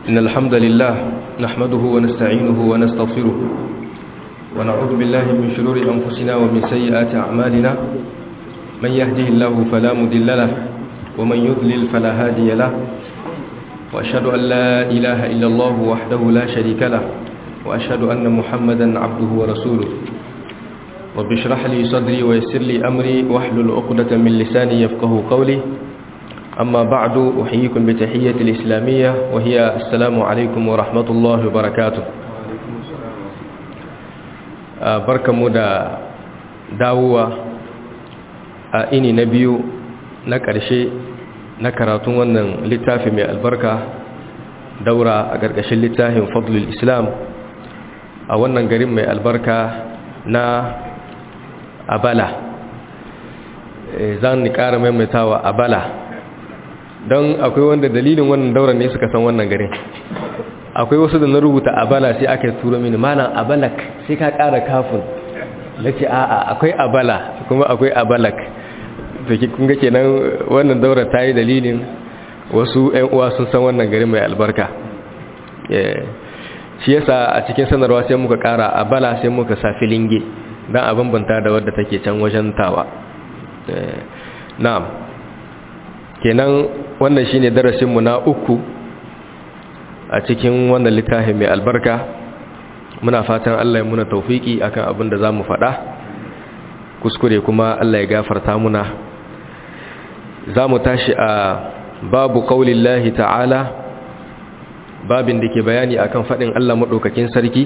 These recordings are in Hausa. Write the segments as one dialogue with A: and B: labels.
A: إن الحمد لله نحمده ونستعينه ونستغفره ونعوذ بالله من شرور أنفسنا ومن سيئات أعمالنا من يهده الله فلا مضل له ومن يضلل فلا هادي له وأشهد أن لا إله إلا الله وحده لا شريك له وأشهد أن محمدا عبده ورسوله رب اشرح لي صدري ويسر لي أمري واحلل عقدة من لساني يفقه قولي أما بعد أحييكم بتحية الإسلامية وهي السلام عليكم ورحمة الله وبركاته بركة مدى داوة إني نبي نكرشي نكراتون ونن لتافي من البركة دورة أقرقش لتافي فضل الإسلام أولا قريب من البركة na abala zan ni ƙara maimaitawa abala don akwai wanda dalilin wannan daular ne suka san wannan garin akwai wasu da na rubuta abala sai aka turo mini malam abalak sai ka ƙara kafin na ce a'a akwai abala kuma akwai abalak da kun ga kenan wannan daular ta yi dalilin wasu 'yan uwa sun san wannan garin mai albarka shi yasa a cikin sanarwa sai muka ƙara abala sai muka sa filinge don a bambanta da wadda take can wajen tawa na'am kenan wannan shine darasinmu na uku a cikin wannan littafi mai albarka muna fatan Allah ya muna taufiki akan abin da zamu faɗa kuskure kuma Allah ya gafarta muna zamu tashi a babu qaulillahi ta'ala babin da ke bayani akan faɗin Allah madaukakin sarki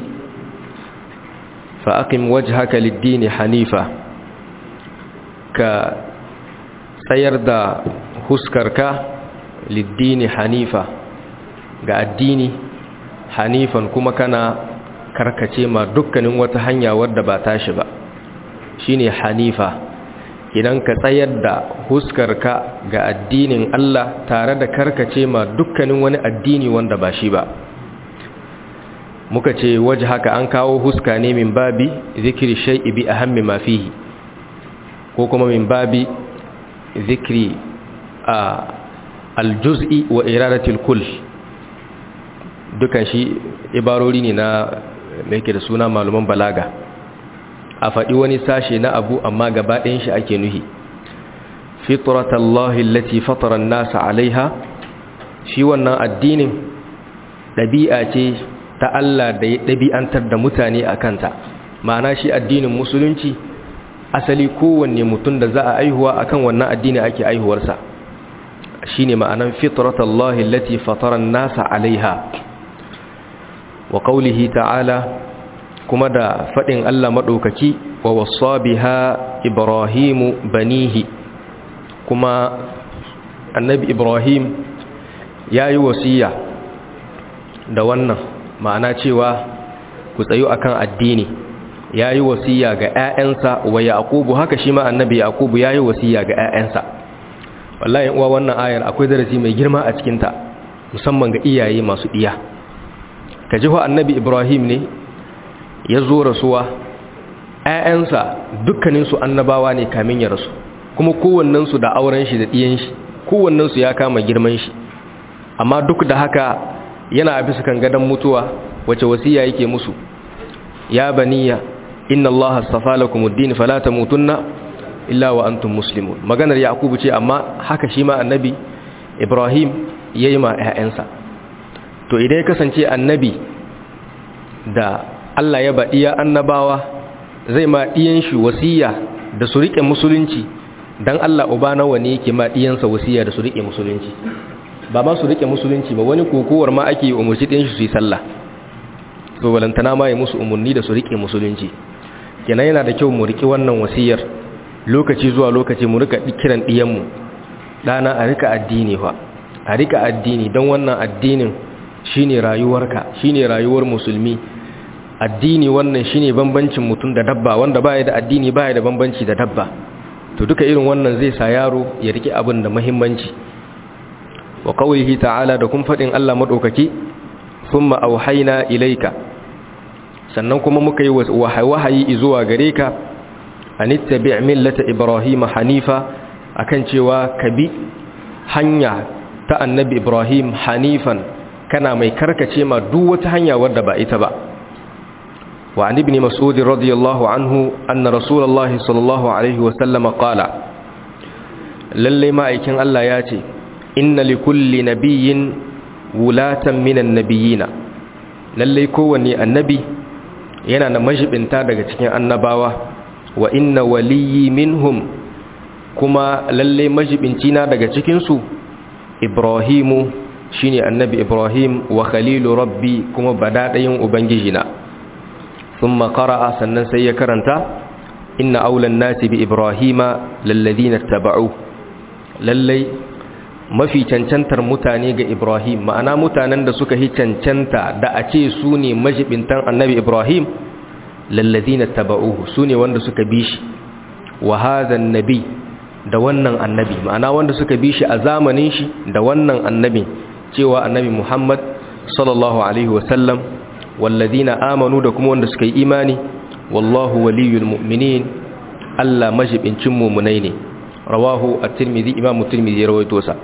A: fa aqim wajhaka lid-din hanifa ka tsayar da huskarka liddini hanifa ga addini hanifan kuma kana karkace ma dukkanin wata hanya wadda ba tashi ba shine hanifa idan ka tsayar da huskarka ga addinin Allah tare da karkace ma dukkanin wani addini wanda ba shi ba muka ce waje haka an kawo huska ne min babi zikiri shay'i bi ahammi ma fihi ko kuma min babi zikri aljuz'i wa iradatul kull dukan shi ibarori ne na mai ke da suna maluman balaga a faɗi wani sashe na abu amma gaba ɗayan shi ake nuhi fitratallahi allati fatara nasa alaiha shi wannan addinin ɗabi'a ce ta Allah da ya ɗabi'antar da mutane a kanta ma'ana shi addinin musulunci asali kowanne mutum da za a aihuwa akan wannan addini ake aihuwarsa shine ma'anan fitratallahi allati fatara nasa alaiha wa qawlihi ta'ala kuma da fadin Allah madaukaki wa wassa biha ibrahimu banihi kuma annabi ibrahim yayi wasiya da wannan ma'ana cewa ku tsayu akan addini ya yi wasiya ga 'ya'yansa wa yaqubu haka shi ma annabi yaqubu ya yi wasiya ga 'ya'yansa wallahi uwa wannan ayar akwai darasi mai girma a cikinta musamman ga iyaye masu iya ka ji annabi ibrahim ne ya zo rasuwa 'ya'yansa dukkaninsu annabawa ne kamin ya rasu kuma kowannensu da auren shi da ɗiyan shi kowannensu ya kama girman shi amma duk da haka yana a bisa kan gadon mutuwa wace wasiya yake musu ya baniya inna allaha astafa lakum ad-din fala tamutunna illa wa antum muslimun maganar yakubu ce amma haka shi ma annabi ibrahim yayi ma ƴaƴansa to idan ya kasance annabi da Allah ya baɗi ya annabawa zai ma diyan shi wasiya da su rike musulunci dan Allah uba nawa ne yake ma diyansa wasiya da su rike musulunci ba ma su rike musulunci ba wani kokowar ma ake umurci diyan shi su yi sallah so balantana ma ya musu umarni da su rike musulunci kenan yana da kyau mu riki wannan wasiyar lokaci zuwa lokaci mu rika kiran diyanmu dana a rika addini fa a rika addini don wannan addinin shine rayuwarka shine rayuwar musulmi addini wannan shine bambancin mutum da dabba wanda baya da addini baya da bambanci da dabba to duka irin wannan zai sa yaro ya riki abin da muhimmanci wa qawlihi ta'ala da kun fadin Allah madaukaki thumma auhayna ilayka sannan kuma muka yi wahayi zuwa gare ka anittabi' millata ibrahim hanifa akan cewa ka bi hanya ta annabi ibrahim hanifan kana mai karkace ma duk wata hanya wadda ba ita ba wa an ibn mas'ud radiyallahu anhu anna rasulullahi sallallahu alaihi wa sallam qala lalle ma'aikin Allah ya ce inna li kulli nabiyyin wulatan minan nabiyina lalle kowanne annabi yana da majibinta daga cikin annabawa wa inna waliyyi minhum kuma lalle majibinci na daga cikin su ibrahimu shine annabi ibrahim wa khalilu rabbi kuma badadayin ubangijina thumma qara'a sannan sai ya karanta inna aulan nasi bi ibrahima lalladina taba'u lallai mafi cancantar mutane ga ibrahim ma'ana mutanen da suka yi cancanta da a ce su ne majibintan annabi ibrahim lalladina taba'uhu su ne wanda suka bi shi wa hadhan nabi da wannan annabi ma'ana wanda suka bi shi a zamanin shi da wannan annabi cewa annabi muhammad sallallahu alaihi wasallam walladina amanu da kuma wanda suka yi imani wallahu waliyul mu'minin Allah majibincin mu'minai ne rawahu at-tirmidhi imam at-tirmidhi ya rawaito sa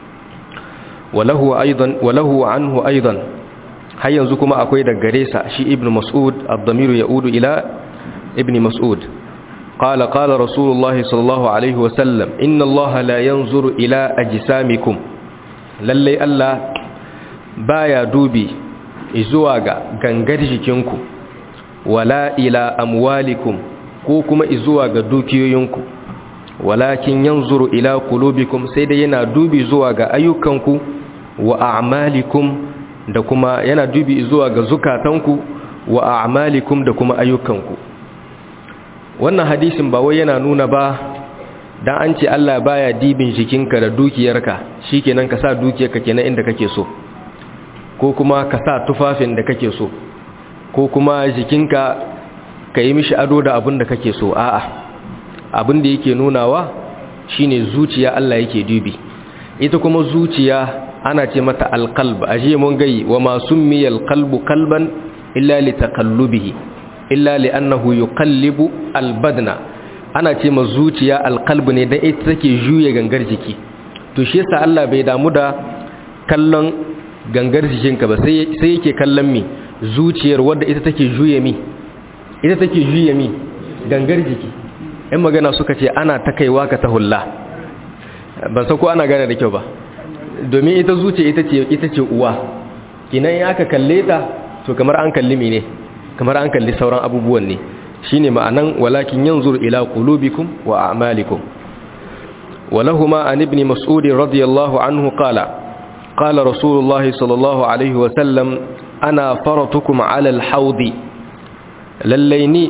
A: walahu aidan walahu anhu aidan har yanzu kuma akwai da gare sa shi ibn mas'ud ad-damiru yaudu ila ibn mas'ud qala qala rasulullah sallallahu alaihi wasallam inna allaha la yanzuru ila ajsamikum lalle Allah baya dubi zuwa ga gangar jikinku wala ila amwalikum ko kuma zuwa ga dukiyoyinku walakin yanzuru ila qulubikum sai dai yana dubi zuwa ga ayyukanku wa a'malikum da kuma yana dubi zuwa ga zukatanku wa a'malikum da kuma ayyukanku wannan hadisin ba wai yana nuna ba dan an ce Allah baya dibin jikinka da dukiyarka shikenan ka sa dukiyarka kenan inda kake so ko kuma ka sa tufafin da kake so ko kuma jikinka ka yi mishi ado da abin da kake so a'a abin da yake nunawa shine zuciya Allah yake dubi ita kuma zuciya ana ce mata alqalb aje mun gai wa ma summiya alqalbu qalban illa li taqallubihi illa li annahu yuqallibu albadna ana ce ma zuciya alqalb ne dan ita take juye gangar jiki to shi yasa Allah bai damu da kallon gangar jikinka ba sai sai yake kallon mi zuciyar wadda ita take juye mi ita take juye mi gangar jiki in magana suka ce ana ta kaiwa ka ta hulla ban san ko ana gane da kyau ba domin ita zuciya ita ce ita ce uwa kinan ya aka kalle ta to kamar an kalli mi ne kamar an kalli sauran abubuwan ne shine ma'anan walakin yanzur ila qulubikum wa a'malikum ولهما عن ابن مسعود رضي الله عنه قال قال رسول الله صلى الله عليه وسلم أنا فرطكم على الحوض لليني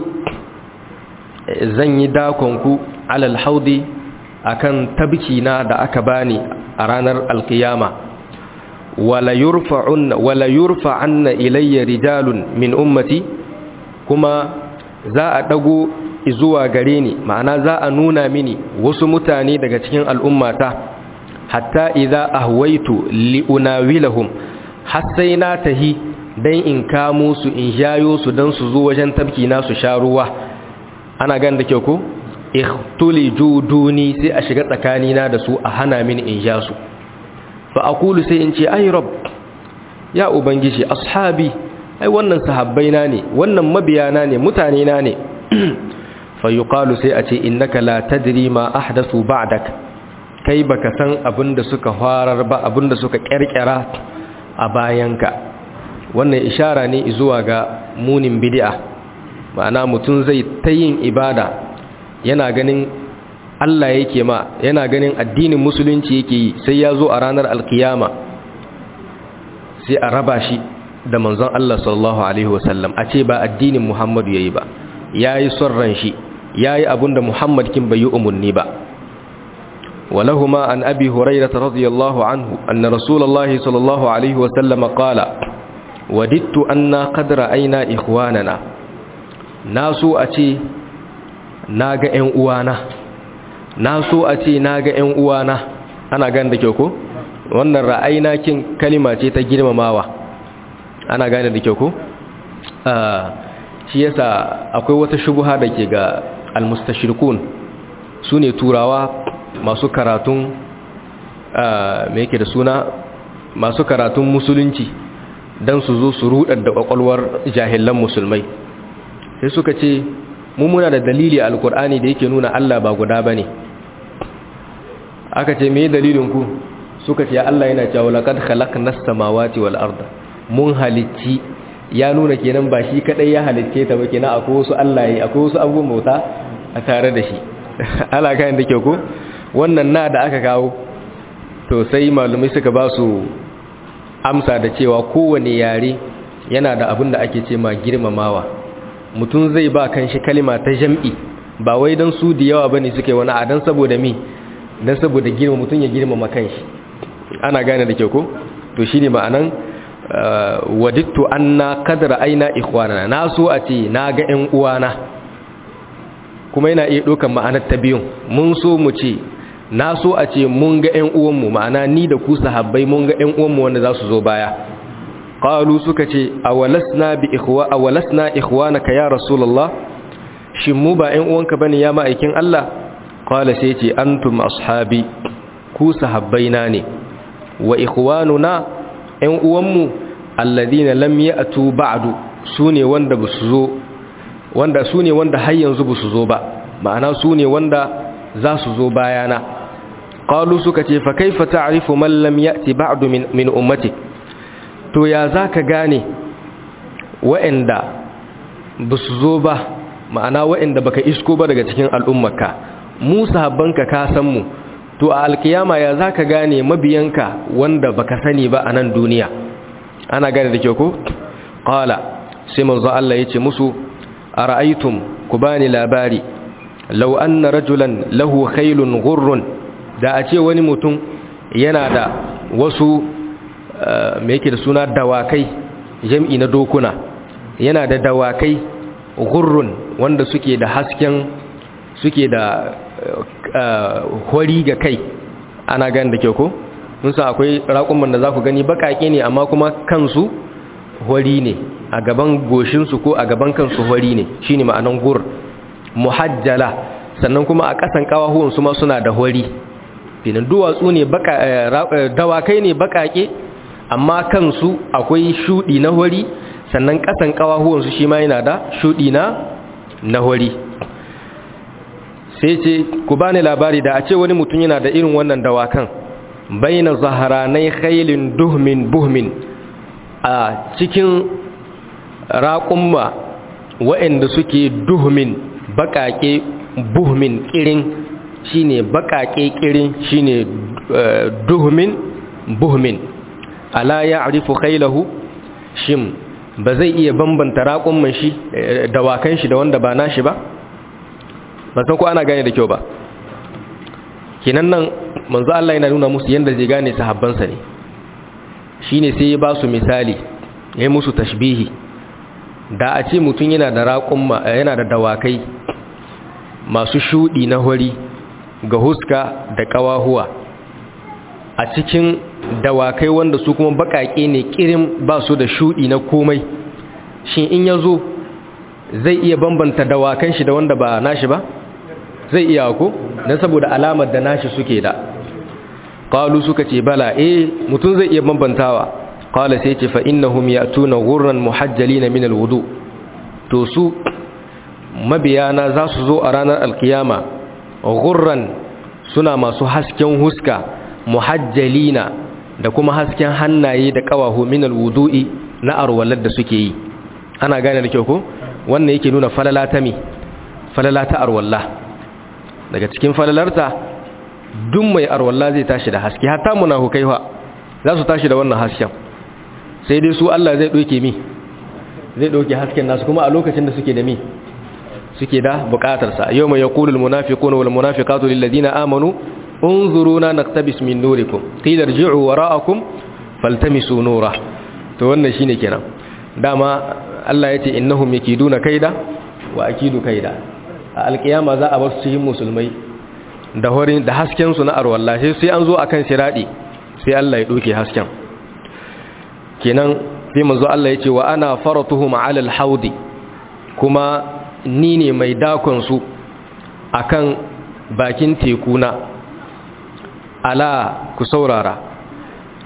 A: zan yi dakonku alal haudi akan tabki na da aka bani a ranar alkiyama wala yurfa'un wala yurfa'anna ilayya rijalun min ummati kuma za a dago zuwa gare ni ma'ana za a nuna mini wasu mutane daga cikin al'ummata hatta idza ahwaitu liunawilahum har sai na tahi dan in kamo su in jayo su dan su zo wajen tabki na su sha ruwa ana gan da kyau ko ikhtuli juduni sai a shiga tsakanina da su a hana mini in ja su fa aqulu sai in ce ay rabb ya ubangiji ashabi ai wannan sahabbaina ne wannan mabiyana ne mutane na ne fa yuqalu sai a ce innaka la tadri ma ahdathu ba'dak kai baka san abinda suka farar ba abinda suka kerkera a bayanka wannan ishara ne zuwa ga munin bid'a ma'ana mutum zai ta yin ibada yana ganin Allah yake ma yana ganin addinin musulunci yake yi sai ya zo a ranar alkiyama sai a raba shi da manzon Allah sallallahu alaihi wasallam a ce ba addinin Muhammadu yayi ba yayi son ran shi yayi abinda Muhammad kin bai yi umarni ba ولهما عن أبي هريرة رضي الله عنه أن رسول الله صلى الله عليه وسلم قال وددت أن قد رأينا إخواننا na so a ce na ga 'yan uwana na so a ce na ga 'yan uwana ana gan da kyau ko wannan ra'ayina kin kalima ce ta girmamawa ana gane da kyau ko shi yasa akwai wata shubuha da ke ga almustashirkun su ne turawa masu karatun me yake da suna masu karatun musulunci don su zo su rudar da kwakwalwar jahilan musulmai sai suka ce mu muna da dalili a alkur'ani da yake nuna Allah ba guda ba ne aka ce me dalilin ku suka ce Allah yana cewa laqad khalaqnas samawati wal arda mun halicci ya nuna kenan ba shi kadai ya halicce ta ba kenan akwai wasu Allah yi akwai wasu abubuwan bauta a tare da shi ala kayan da ke ko wannan na da aka kawo to sai malumai suka ba su amsa da cewa kowane yare yana da abin da ake ce ma girmamawa mutum zai ba kan shi kalima ta jam'i ba wai don su da yawa bane suke wani a don saboda mi don saboda girma mutum ya girmama kan shi ana gane da ke ko to shine ma'anan wadittu anna kadra aina ikhwanana na so a ce na ga ƴan uwana kuma yana iya ɗaukan ma'anar ta biyun mun so mu ce na so a ce mun ga ƴan uwanmu ma'ana ni da ku sahabbai mun ga ƴan uwanmu wanda za su zo baya qalu suka ce awalasna bi ikhwa awalasna ikhwanaka ya rasulullah shin mu ba ƴan uwanka bane ya ma'aikin Allah qala sai ce antum ashabi ku sahabbaina ne wa ikhwanuna ƴan uwanmu alladina lam ya'tu ba'du sune wanda basu zo wanda sune wanda har yanzu basu zo ba ma'ana sune wanda za su zo bayana qalu suka ce fa kaifa ta'rifu man lam ya'ti ba'du min min ummati to ya zaka gane wa'anda basu zo ba ma'ana wa'anda baka isko ba daga cikin al'ummarka mu sahabbanka ka san mu to a alkiyama ya zaka gane mabiyanka wanda baka sani ba a nan duniya ana gane da ke ko qala sai manzo Allah yace musu ara'aytum ku bani labari law anna rajulan lahu khaylun ghurrun da a ce wani mutum yana da wasu me yake da suna dawakai jam'i na dokuna yana da dawakai ghurrun wanda suke da hasken suke da hori ga kai ana gani da kyau ko mun san akwai raƙumman da za ku gani baƙaƙe ne amma kuma kansu hori ne a gaban goshinsu ko a gaban kansu hori ne shi ne ma'anan gur muhajjala sannan kuma a ƙasan ƙawahuwansu ma suna da hori finan duwatsu ne dawakai ne baƙaƙe amma kansu akwai shuɗi na hori sannan ƙasan ƙawahuwansu shi ma yana da shuɗi na na hori sai ce ku bani labari da a ce wani mutum yana da irin wannan dawakan baina zaharanai khailin duhmin buhmin a cikin raƙumma waɗanda suke duhmin baƙaƙe buhmin ƙirin shine baƙaƙe ƙirin shine duhmin buhmin ala ya arifu khailahu shim ba zai iya bambanta raƙumman shi dawakan shi da wanda ba nashi ba ba san ko ana gane da kyau ba kinan nan manzo Allah yana nuna musu yanda zai gane sahabbansa ne shine sai ya ba su misali ya yi musu tashbihi da a ce mutum yana da raƙumma yana da dawakai masu shudi na hori ga huska da ƙawahuwa a cikin dawakai wanda su kuma baƙaƙe ne ƙirin ba su da shudi na komai shin in ya zo zai iya bambanta dawakan shi da wanda ba nashi ba zai iya ko don saboda alamar da nashi suke da qalu suka ce bala eh mutum zai iya bambantawa qala sai ce fa innahum ya'tuna ghurran muhajjalina min alwudu to su mabiyana za su zo a ranar alkiyama ghurran suna masu hasken huska muhajjalina da kuma hasken hannaye da kawahu min alwudu'i na arwalar da suke yi ana gane da kyau ko wannan yake nuna falala ta mi falala ta arwalla daga cikin falalarta duk mai arwalla zai tashi da haske hatta munafukai fa za su tashi da wannan hasken sai dai su Allah zai doke mi zai doke hasken nasu kuma a lokacin da suke da mi suke da bukatar sa yawma yaqulul munafiquna wal munafiqatu lil ladina amanu unzuruna naqtabis min nurikum qila irji'u wara'akum faltamisu nura to wannan shine kenan dama Allah yace innahum yakiduna kaida wa akidu kaida a alkiyama za a bar su cikin musulmai da horin da hasken su na arwallah sai an zo akan siradi sai Allah ya doke hasken kenan sai manzo Allah yace wa ana faratuhum ala alhawdi kuma ni ne mai dakon su akan bakin tekuna ala ku saurara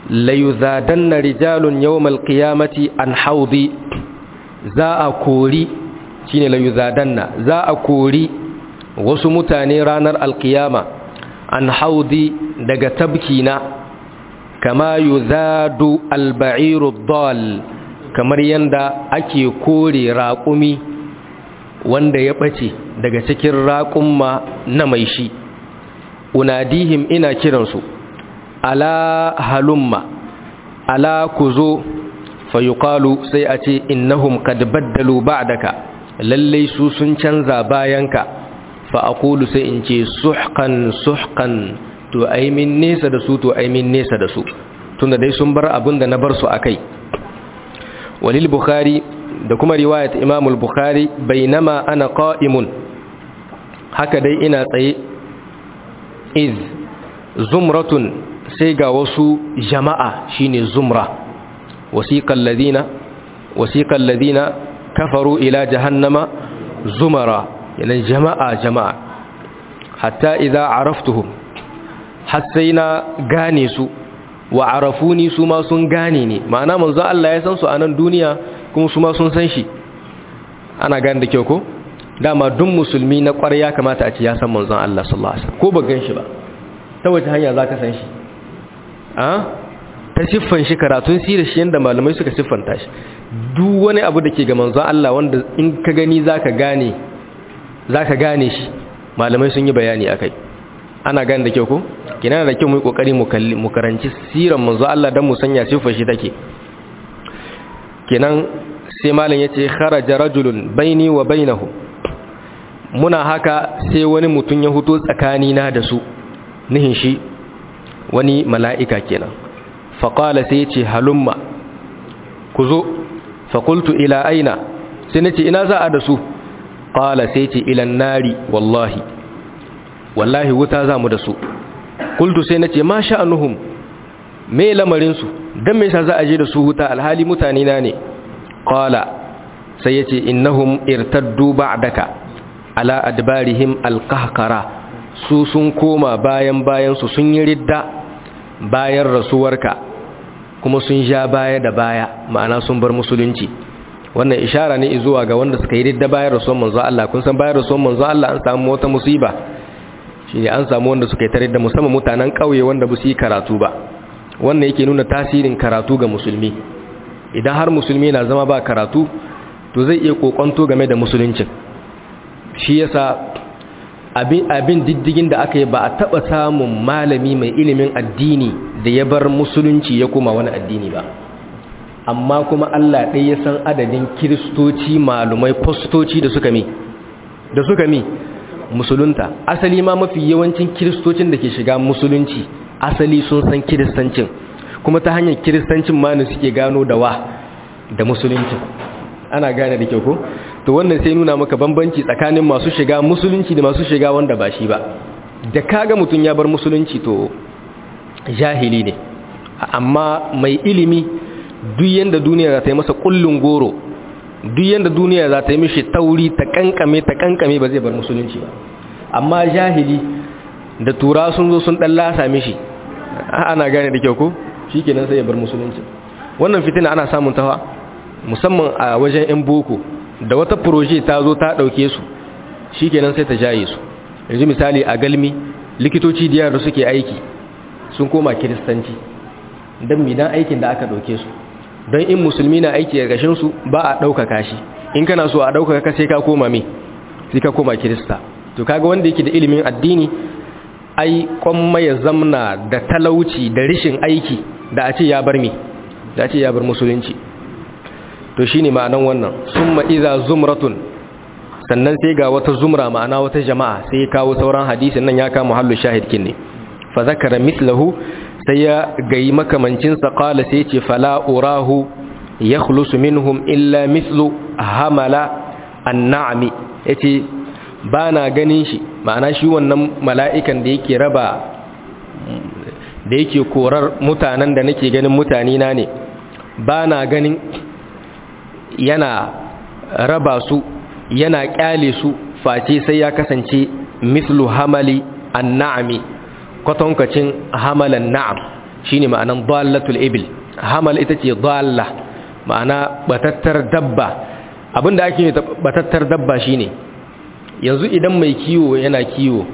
A: layuzadanna rijalun yawmal qiyamati an haudi za a kori shine layuzadanna za a kori wasu mutane ranar alkiyama an haudi daga tabkina kama yuzadu alba'iru dal kamar yanda ake kore raƙumi wanda ya ɓace daga cikin raƙumma na mai shi unadihim ina kiransu ala halumma ala ku zo fayuqalu sai a ce innahum qad baddalu ba'daka lalle su sun canza bayanka fa aqulu sai in ce suhqan suhqan to ai min nesa da su to ai min nesa da su tunda dai sun bar abin da na bar su akai walil bukhari da kuma riwayat imam al-bukhari bainama ana qa'imun haka dai ina tsaye iz zumratun sai ga wasu jama'a shine zumra wasiqal ladina wasiqal ladina kafaru ila jahannama zumara yana jama'a jama'a hatta idza araftuhum har sai na gane su wa arafuni su ma sun gane ni ma'ana manzo Allah ya san su a nan duniya kuma su ma sun san shi ana gane da kyau ko dama duk musulmi na ƙwarya kamata a ce ya san manzon Allah sallallahu alaihi wasallam ko ba gan shi ba ta wace hanya zaka san shi a ta siffan shi karatun sirar shi yanda malamai suka siffanta shi duk wani abu da ke ga manzon Allah wanda in ka gani zaka gane zaka gane shi malamai sun yi bayani akai ana gane da kyau ko kina da kyau mu yi kokari mu kalli mu karanci sirar manzon Allah dan mu sanya siffar shi take kenan sai malam yace kharaja rajulun baini wa bainahu muna haka sai wani mutum ya huto tsakani na da su nihin shi wani mala'ika kenan faƙala sai ce halumma ku zo faƙultu ila aina sai na ce ina za a da su ƙala sai ce ilan nari wallahi wallahi wuta za mu da su ƙultu sai na ce ma sha'anuhum me lamarinsu don me sa za a je da su wuta alhali mutane na ne ƙala sai ya ce innahum irtaddu ba'daka ala adbarihim alqahqara su sun koma bayan bayan su sun yi ridda bayan rasuwarka kuma sun ja baya da baya ma'ana sun bar musulunci wannan ishara ne zuwa ga wanda suka yi ridda bayan rasuwar manzo Allah kun san bayan rasuwar manzo Allah an samu wata musiba shine an samu wanda suka yi tare da musamman mutanen kauye wanda ba su yi karatu ba wannan yake nuna tasirin karatu ga musulmi idan har musulmi na zama ba karatu to zai iya kokonto game da musuluncin shi yasa abin abin diddigin da aka yi ba a taba samun malami mai ilimin addini da ya bar musulunci ya koma wani addini ba amma kuma Allah ɗaya ya san adadin kiristoci malumai fastoci da suka mi da suka mi musulunta asali ma mafi yawancin kiristocin da ke shiga musulunci asali sun san kiristancin kuma ta hanyar kiristancin ma ne suke gano da wa da musulunci ana gane da kyau ko to wannan sai nuna maka bambanci tsakanin masu shiga musulunci da masu shiga wanda ba shi ba da kaga mutum ya bar musulunci to jahili ne amma mai ilimi duk yanda duniya za ta yi masa kullun goro duk yanda duniya za ta yi mishi tauri ta kankame ta kankame ba zai bar musulunci ba amma jahili da tura sun zo sun dan lasa mishi ana gane da kyau ko shikenan sai ya bar musulunci wannan fitina ana samun tawa musamman a wajen yan boko da wata proje ta zo ta dauke su shikenan sai ta jaye su yanzu misali a galmi likitoci diyar da suke aiki sun koma kiristanci don midan aikin da aka dauke su don in musulmi na aiki a gashin su ba a ɗaukaka shi in kana so a ɗaukaka ka sai ka koma me sai ka koma kirista to kaga wanda yake da ilimin addini ai kwamma ya zamna da talauci da rishin aiki da a ce ya bar me da a ce ya bar musulunci to shine ma'anan wannan summa iza zumratun sannan sai ga wata zumra ma'ana wata jama'a sai ya kawo sauran hadisin nan ya kama hallu shahidkin ne fa zakara mithlahu sai ya gayi makamancin sa qala sai ce fala urahu yakhlusu minhum illa mithlu hamala an-na'mi yace bana ganin shi ma'ana shi wannan mala'ikan da yake raba da yake korar mutanen da nake ganin mutane na ne bana ganin yana raba su yana kyale su face sai ya kasance mislu hamali an-na'mi kwatankacin hamalan na'am shine ma'anan dallatul ibil hamal ita ce dalla ma'ana batattar dabba abinda ake batattar dabba shine yanzu idan mai kiwo yana kiwo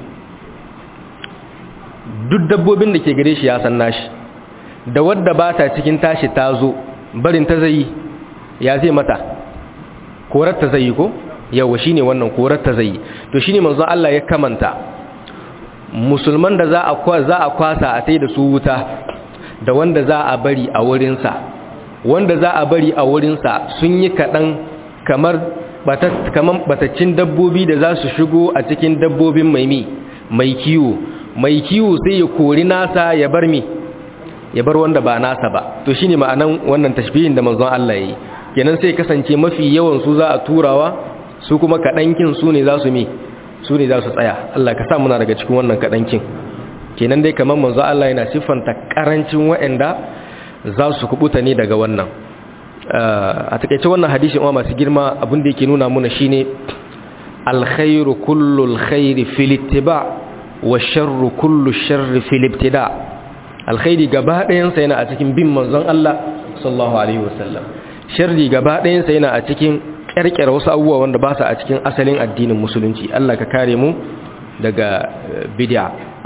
A: duk dabbobin da ke gare shi ya san nashi da wadda ba ta cikin tashi ta zo barin ta zai ya zai mata korar ta zai ko yawa shine wannan korar ta zai to shine manzon Allah ya kamanta musulman da za a za a kwasa a tai da su wuta da wanda za a bari a wurin sa wanda za a bari a wurin sa sun yi kadan kamar kamar bataccin dabbobi da za su shigo a cikin dabbobin maimi mai kiwo mai kiwo sai ya kori nasa ya bar mi ya bar wanda ba nasa ba to shine ma'anan wannan tashbihin da manzon Allah yayi kenan sai kasance mafi yawan su za a turawa su kuma kadankin su ne za su mi su ne za su tsaya Allah ka sa muna daga cikin wannan kadankin kenan dai kamar manzon Allah yana siffanta karancin waɗanda za su kubuta ne daga wannan a takeice wannan hadisi uwa masu girma abin da yake nuna muna shine alkhairu kullu alkhairi fil ittiba' wa sharru kullu sharri fil ibtida alkhairi gaba ɗayan sa yana a cikin bin manzon Allah sallallahu alaihi wasallam sharri gaba ɗayan sa yana a cikin ƙirƙira wasu abubuwa wanda ba su a cikin asalin addinin musulunci Allah ka kare mu daga bid'a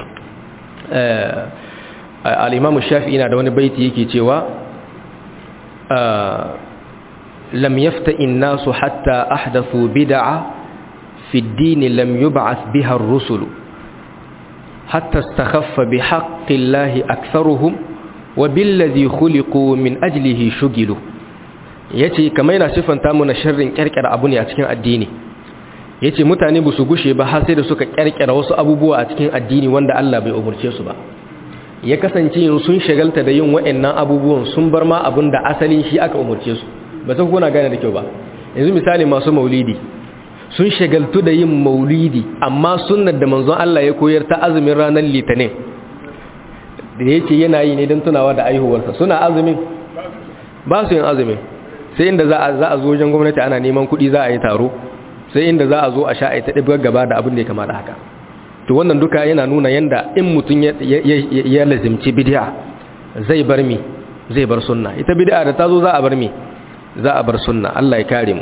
A: al-Imam Shafi'i na da wani baiti yake cewa lam yafta'i an-nasu hatta ahdathu bid'a fi ad-din lam yub'ath biha ar-rusulu حتى استخف بحق الله أكثرهم وبالذي خلقوا من أجله شغلوا yace kamar yana siffanta mu na sharrin kyarkyara abu ne a cikin addini yace mutane ba su gushe ba har sai da suka kyarkyara wasu abubuwa a cikin addini wanda Allah bai umurce su ba ya kasance yin sun shagalta da yin wa'annan abubuwan sun bar ma abin da asalin shi aka umurce su ba san kuna gane da kyau ba yanzu misali masu maulidi sun shagaltu da yin maulidi amma sunnar da manzon Allah ya koyar ta azumin ranar litinin da yake yana yi ne don tunawa da aihuwarsa suna azumin ba su yin azumin sai inda za a zo wajen gwamnati ana neman kuɗi za a yi taro sai inda za a zo a sha a ta ɗibgar gaba da abin da ya kama da haka to wannan duka yana nuna yanda in mutum ya lazimci bidiya zai bar mi zai bar sunna ita bidiya da ta zo za a bar mi za a bar sunna Allah ya kare mu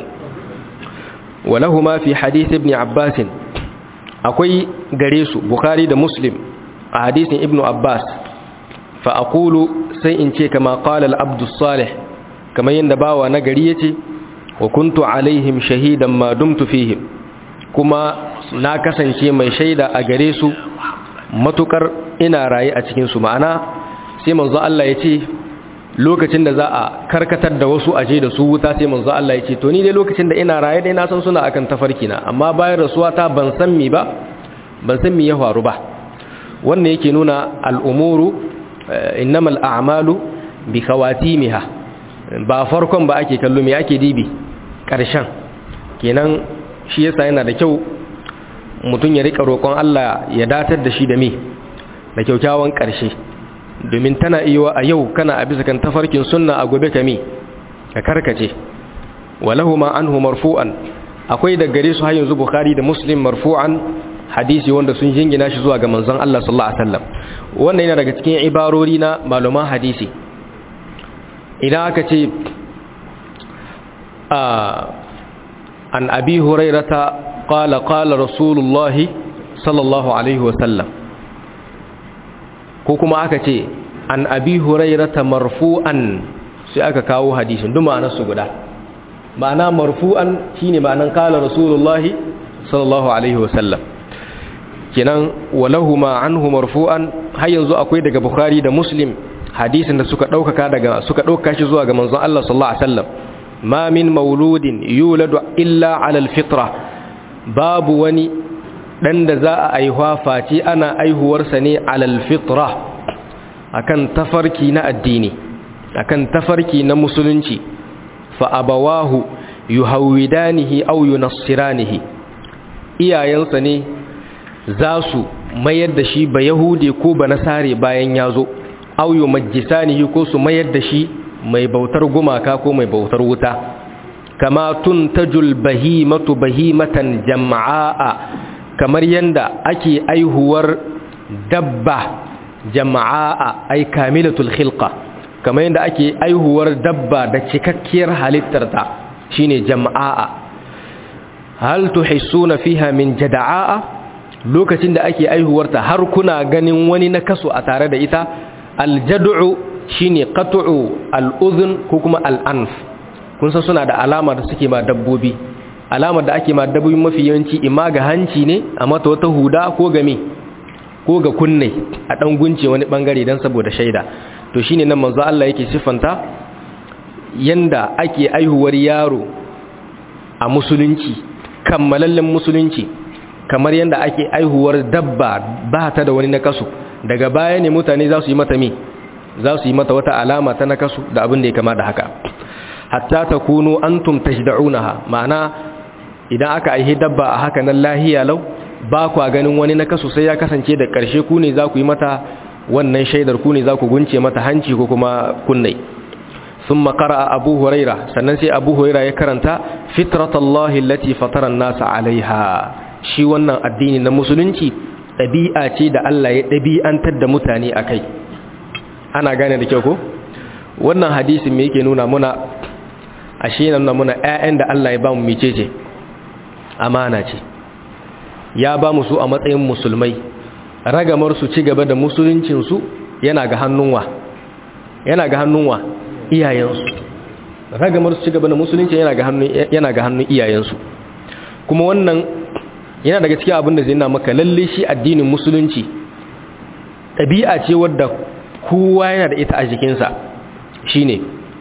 A: ولهما في حديث ابن عباس akwai gare su bukhari da muslim a hadisin ibnu abbas fa aqulu sai in ce kama qala al-abdu salih kamar yanda bawa na gari yace wa kuntu alaihim shahidan ma dumtu fihim kuma na kasance mai shaida a gare su matukar ina raye a cikin su ma'ana sai manzo Allah yace lokacin da za a karkatar da wasu aje da su wuta sai manzo Allah ya ce to ni dai lokacin da ina raye dai na san suna akan tafarki na amma bayan rasuwa ta ban san mi ba ban san mi ya faru ba wannan yake nuna al'umuru innamal a'malu bi khawatimiha ba farkon ba ake kallo me ake dibi karshen kenan shi yasa yana da kyau mutum ya rika roƙon Allah ya datar da shi da me da kyaukyawan ƙarshe domin tana iya a yau kana a bisa kan tafarkin sunna a gobe kami ka karkace walahu ma anhu marfu'an akwai da gare su har yanzu bukhari da muslim marfu'an hadisi wanda sun jingina shi zuwa ga manzon Allah sallallahu alaihi wasallam wannan yana daga cikin ibarori na malaman hadisi idan aka ce an abi hurairata qala qala rasulullahi sallallahu alaihi wasallam ko kuma aka ce an abi hurairata marfu'an sai aka kawo hadisin duk ma'anar su guda ma'ana marfu'an shine ma'anar kala rasulullahi sallallahu alaihi wasallam kenan walahuma anhu marfu'an har yanzu akwai daga bukhari da muslim hadisin da suka daukaka daga suka dauka shi zuwa ga manzon Allah sallallahu alaihi wasallam ma min mauludin yuladu illa ala alfitra babu wani dan da za a aihuwa face ana aihuwarsa ne alal fitra akan tafarki na addini akan tafarki na musulunci fa abawahu yuhawidanihi aw yunassiranihi iyayensa ne za su mayar da shi ba yahude ko ba nasare bayan ya zo aw yumajjisanihi ko su mayar da shi mai bautar gumaka ko mai bautar wuta kama tuntajul bahimatu bahimatan jama'a kamar yanda ake aihuwar dabba jama'a ay kamilatul khilqa kamar yadda ake aihuwar dabba da cikakkiyar halittarta shine jama'a hal tuhissuna fiha min jada'a lokacin da ake aihuwarta har kuna ganin wani nakasu a tare da ita aljad'u shine qat'u al-udhun ko kuma al-anf kun san suna da alama da suke ma dabbobi alamar da ake ma dabbobi mafi yawanci imma ga hanci ne a mata wata huda ko ga me ko ga kunne a dan gunce wani bangare dan saboda shaida to shine nan manzo Allah yake sifanta yanda ake aihuwar yaro a musulunci kammalallen musulunci kamar yanda ake aihuwar dabba ba ta da wani nakasu daga baya ne mutane za su yi mata me za su yi mata wata alama ta nakasu da abin da ya kama da haka hatta takunu antum tajda'unaha ma'ana idan aka aihi dabba a haka nan lahiya lau ba kwa ganin wani nakasu sai ya kasance da ƙarshe ku ne za ku yi mata wannan shaidar ku ne za ku gunce mata hanci ko kuma kunnai sun makara a abu huraira sannan sai abu huraira ya karanta fitratallahi lati fataran nasa alaiha shi wannan addini na musulunci ɗabi'a ce da Allah ya ɗabi'antar da mutane a kai ana gane da kyau ko wannan hadisin me yake nuna muna ashe nan muna ƴaƴan da Allah ya ba mu mecece amana ce ya ba mu su a matsayin musulmai ragamar su ci gaba da musuluncinsu yana ga hannunwa yana ga hannunwa iyayensu ragamar su ci gaba da musulunci yana ga hannun yana ga hannun iyayensu kuma wannan yana daga cikin abin da zai na maka lalle shi addinin musulunci ɗabi'a ce wadda kowa yana da ita a jikinsa shine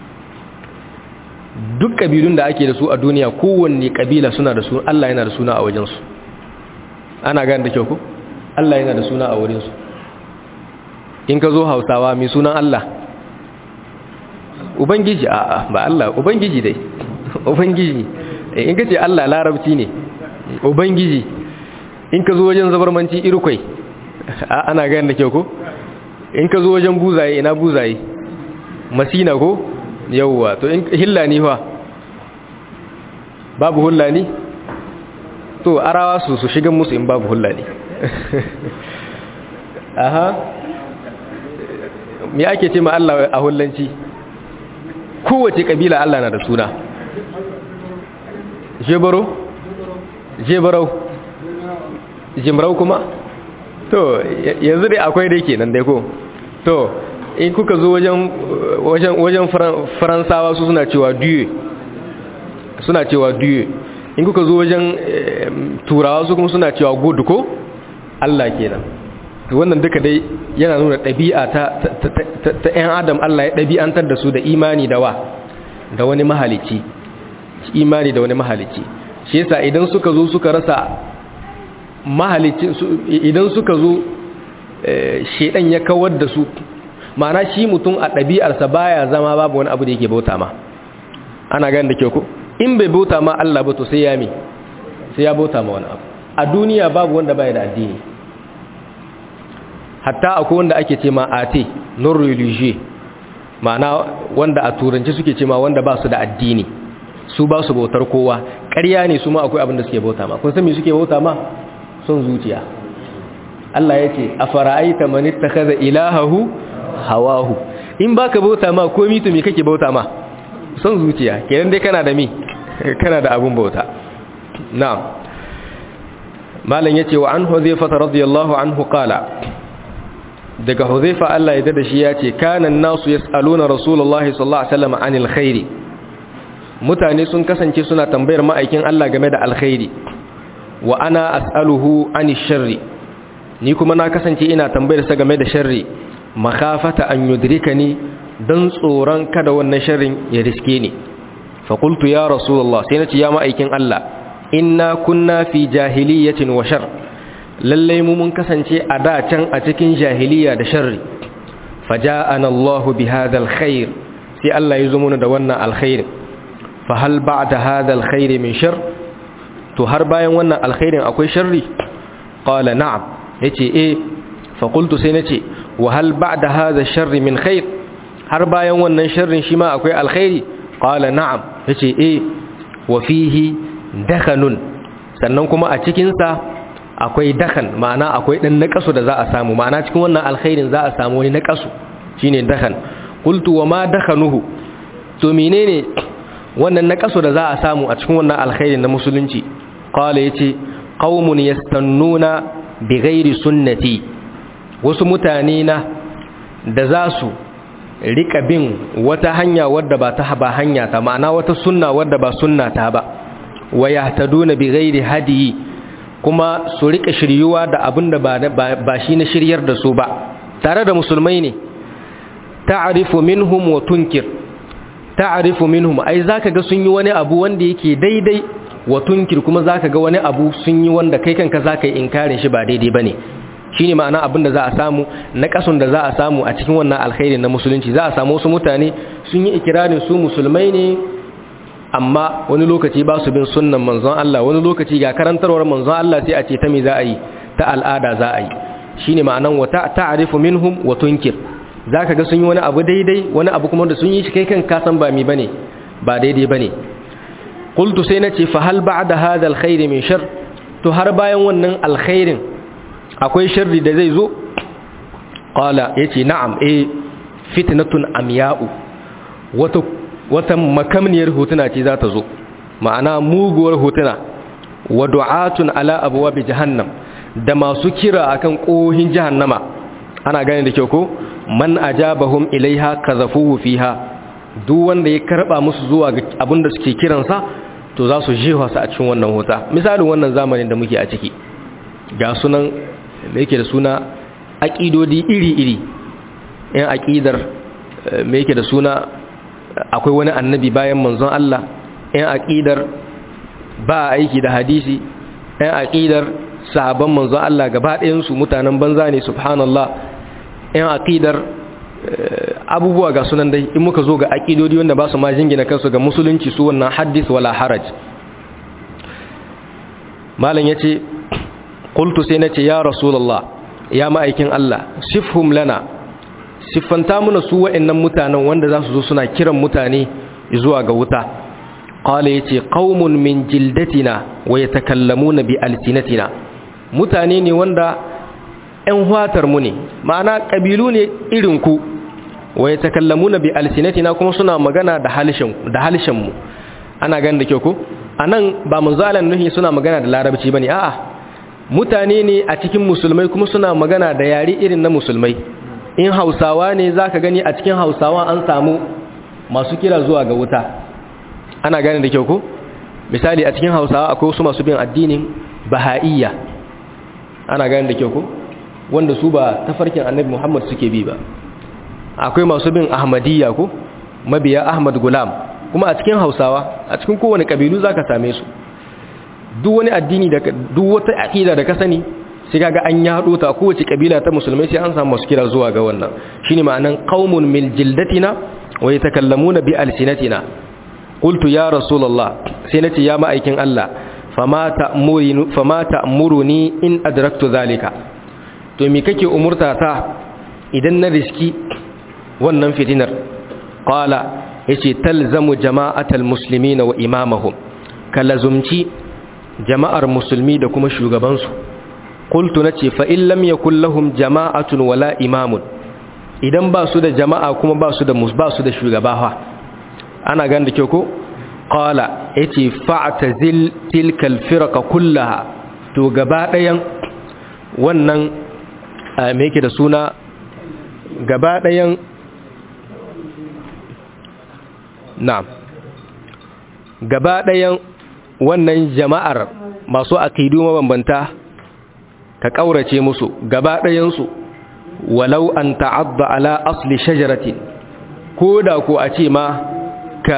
A: duk ƙabilun da ake da su a duniya kowanne ƙabila suna da su Allah yana da suna a wajensu ana gane da kyau ku Allah yana da suna a wurinsu in ka zo hausawa mai sunan Allah ubangiji a ba Allah ubangiji dai ubangiji in ka ce Allah larabci ne ubangiji in ka zo wajen zabarmanci irkwai ana gane da kyau ku in ka zo wajen buzaye ina buzaye masina ko yauwa to in hillani fa babu hullani to arawa su su shigan musu in babu hullani aha me ake ce ma Allah a hullanci kowace kabila Allah na da suna jebaro jebarau jimrau kuma to yanzu dai akwai dai kenan dai ko to in kuka zo wajen wajen wajen faransawa su suna cewa dieu suna cewa dieu in kuka zo wajen turawa su kuma suna cewa good ko Allah kenan wannan duka dai yana nuna ɗabi'a ta ta ƴan adam Allah ya ɗabi'antar da su da imani da wa da wani mahalici imani da wani mahalici shi yasa idan suka zo suka rasa mahalici idan suka zo shedan ya kawar da su ma'ana shi mutum a ɗabi'arsa baya zama babu wani abu da yake bauta ma ana gani da kyau ko in bai bauta ma Allah ba to sai ya mi sai ya bauta ma wani abu a duniya babu wanda baya da addini hatta akwai wanda ake ce ma ate non religieux ma'ana wanda a turanci suke ce ma wanda ba su da addini su ba su bautar kowa ƙarya ne su ma akwai abin da suke bauta ma kun san me suke bauta ma son zuciya Allah ya ce a fara'aita man ittakhadha ilahahu hawahu in baka bauta ma komai to me kake bauta ma son zuciya kenan dai kana da mi kana da abun bauta na'am malam yace wa an huzaifa radiyallahu anhu qala daga huzaifa Allah ya dada shi yace kana an-nasu yasaluna rasulullahi sallallahu alaihi wasallam anil khairi mutane sun kasance suna tambayar ma'aikin Allah game da alkhairi wa ana as'aluhu anil sharri ni kuma na kasance ina tambayar sa game da sharri makafata an yudrikani dan tsoron kada wannan sharrin ya riske ni fa qultu ya rasulullah sai nace ya ma'aikin Allah inna kunna fi jahiliyatin wa shar lalle mu mun kasance a da can a cikin jahiliya da sharri faja'ana Allah bi hadha alkhair sai Allah ya zo mana da wannan alkhair fa hal ba'da hadha alkhair min shar to har bayan wannan alkhairin akwai sharri qala na'am yace eh fa qultu sai nace wa hal ba'da hadha sharri min khair har bayan wannan sharrin shi ma akwai alkhairi qala na'am yace eh wa fihi dakhanun sannan kuma a cikin sa akwai dakan ma'ana akwai dan naqasu da za a samu ma'ana cikin wannan alkhairin za a samu wani naqasu shine dakan qultu wa ma dakhanuhu to menene wannan naqasu da za a samu a cikin wannan alkhairin na musulunci qala yace qaumun yastannuna bighairi sunnati wasu mutane na da za su rika bin wata hanya wadda ba ta ba hanya ta ma'ana wata sunna wadda ba sunna ta ba wa yahtaduna bighairi hadiyi kuma su rika shiryuwa da abinda ba ba shi na shiryar da su ba tare da musulmai ne ta'rifu minhum wa tunkir ta'rifu minhum ai zaka ga sun yi wani abu wanda yake daidai wa tunkir kuma zaka ga wani abu sun yi wanda kai kanka zaka yi inkarin shi ba daidai bane shine ma'ana abin da za a samu na kasun da za a samu a cikin wannan alkhairin na musulunci za a samu wasu mutane sun yi ikirarin su musulmai ne amma wani lokaci ba su bin sunnan manzon Allah wani lokaci ga karantarwar manzon Allah sai a ce ta me za a yi ta al'ada za a yi shine ma'anan wa ta'rifu minhum wa tunkir zaka ga sun yi wani abu daidai wani abu kuma da sun yi shi kai kan ka san ba mi bane ba daidai bane qultu sai nace fa hal ba'da hadha alkhair min shar to har bayan wannan alkhairin akwai sharri da zai zo qala yace na'am eh fitnatun amya'u wata wata makamniyar hotuna ce za ta zo ma'ana muguwar hotuna wa du'atun ala abwabi jahannam da masu kira akan kohin jahannama ana gane da kyau ko man ajabahum ilaiha kazafuhu fiha duk wanda ya karba musu zuwa ga abinda suke kiransa to za su jefa su a cikin wannan hota misalin wannan zamanin da muke a ciki ga sunan me yake da suna aqidodi iri-iri yan aqidar me yake da suna akwai wani annabi bayan manzon Allah yan aqidar ba aiki da hadisi yan aqidar sahabban manzon Allah gaba ɗayan su mutanen banza ne subhanallah yan aqidar abubuwa ga sunan dai in muka zo ga aqidodi wanda ba su ma jingina kansu ga musulunci su wannan hadis wala haraj malam yace qultu sai nace ya rasulullah ya ma'aikin Allah sifhum lana siffanta muna su wa'annan mutanen wanda za su zo suna kiran mutane zuwa ga wuta qala yace qaumun min jildatina wa yatakallamuna bi alsinatina mutane ne wanda ‘yan huwatar mu ne ma'ana ƙabilu ne irin ku wa ya takallamuna bi alsinatina kuma suna magana da halishenmu ana gani da kyau ku a nan ba munzalan nuhi suna magana da larabci ba ne a'a mutane ne a cikin musulmai kuma suna magana da yare irin na musulmai in hausawa ne za ka gani a cikin hausawa an samu masu kira zuwa ga wuta ana gani da kyau ku misali a cikin hausawa akwai wasu masu bin addinin baha'iyya ana gani da kyau ku wanda su ba tafarkin annabi Muhammad suke bi ba akwai masu bin Ahmadiyya ko mabiya Ahmad Gulam kuma a cikin Hausawa a cikin kowane kabilu zaka same su duk wani addini da duk wata aqida da ka sani sai kaga an yado ta kowace kabila ta musulmai sai an samu masu kira zuwa ga wannan shine ma'anan qaumun min jildatina wa yatakallamuna bi alsinatina qultu ya rasulullah sai nace ya ma'aikin Allah fama ta'muruni fama ta'muruni in adraktu zalika to me kake umurta ta idan na riski wannan fitinar qala yace talzamu jama'atal muslimina wa imamahum kalazumci jama'ar musulmi da kuma shugaban su qultu nace fa in lam yakul lahum jama'atun wala imamun idan ba su da jama'a kuma ba su da ba su da shugaba fa ana gan da kyau ko qala yace fa'tazil tilkal firqa kullaha to gaba ɗayan wannan me yake da suna gaba ɗayan na gaba ɗayan wannan jama'ar masu akidu mabambanta ka ƙaurace musu gaba ɗayansu walau an ta'adda ala asli shajaratin ko da ko a ce ma ka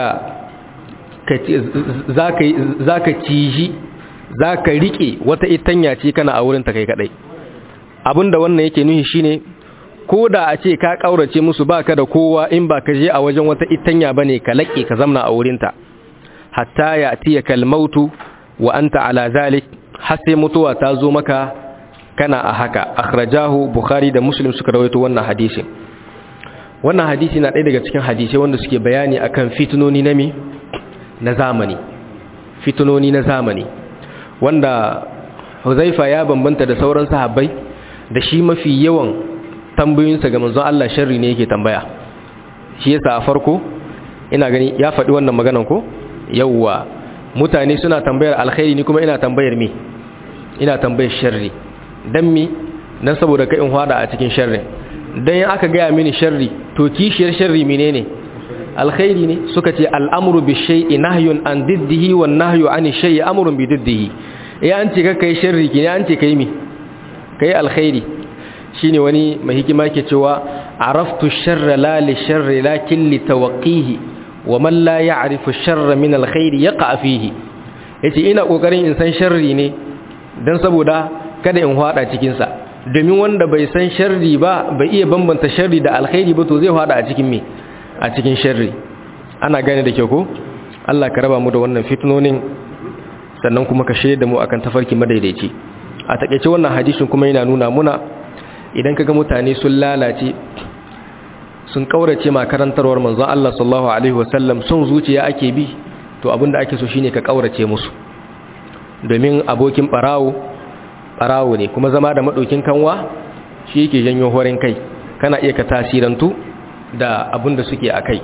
A: za ka ciji za ka riƙe wata itanya ce kana a wurin ta kai kaɗai abinda wannan yake nuhi shine ko da a ce ka kaurace musu baka da kowa in ba ka je a wajen wata itanya bane ka laƙe ka zamna a wurinta hatta ya atiya kalmautu wa anta ala zalik har sai mutuwa ta zo maka kana a haka akhrajahu bukhari da muslim suka rawaito wannan hadisi wannan hadisi na ɗaya daga cikin hadisai wanda suke bayani akan fitinoni na mi na zamani fitinoni na zamani wanda huzaifa ya bambanta da sauran sahabbai da shi mafi yawan tambayoyinsa ga manzon Allah sharri ne yake tambaya shi yasa a farko ina gani ya faɗi wannan maganan ko yawwa mutane suna tambayar alkhairi ni kuma ina tambayar me ina tambayar sharri dan mi dan saboda kai in hada a cikin sharri dan in aka gaya mini sharri to kishiyar sharri menene alkhairi ne suka ce al'amru bi shay'i nahyun an diddihi wan nahyu an shay'i amrun bi diddihi ya an ce ka kai sharri ki ne an ce kai mi kai alkhairi shine wani mai hikima ke cewa araftu sharra la li sharri lakin li tawqihi wa man la ya'rifu sharra min alkhairi yaqa fihi yace ina kokarin in san sharri ne dan saboda kada in hada cikin sa domin wanda bai san sharri ba bai iya bambanta sharri da alkhairi ba to zai hada a cikin me a cikin sharri ana gane da kyau ko Allah ka raba mu da wannan fitnonin sannan kuma ka shaida mu akan tafarki madaidaici a takeice wannan hadisin kuma yana nuna muna idan kaga mutane sun lalace sun kaurace ma karantarwar manzon Allah sallallahu alaihi wasallam sun zuciya ake bi to abinda ake so shine ka kaurace musu domin abokin barawo barawo ne kuma zama da madokin kanwa shi yake janyo horin kai kana iya ka tasirantu da abinda suke akai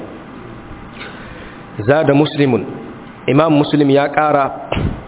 A: zada muslimun imam muslim ya kara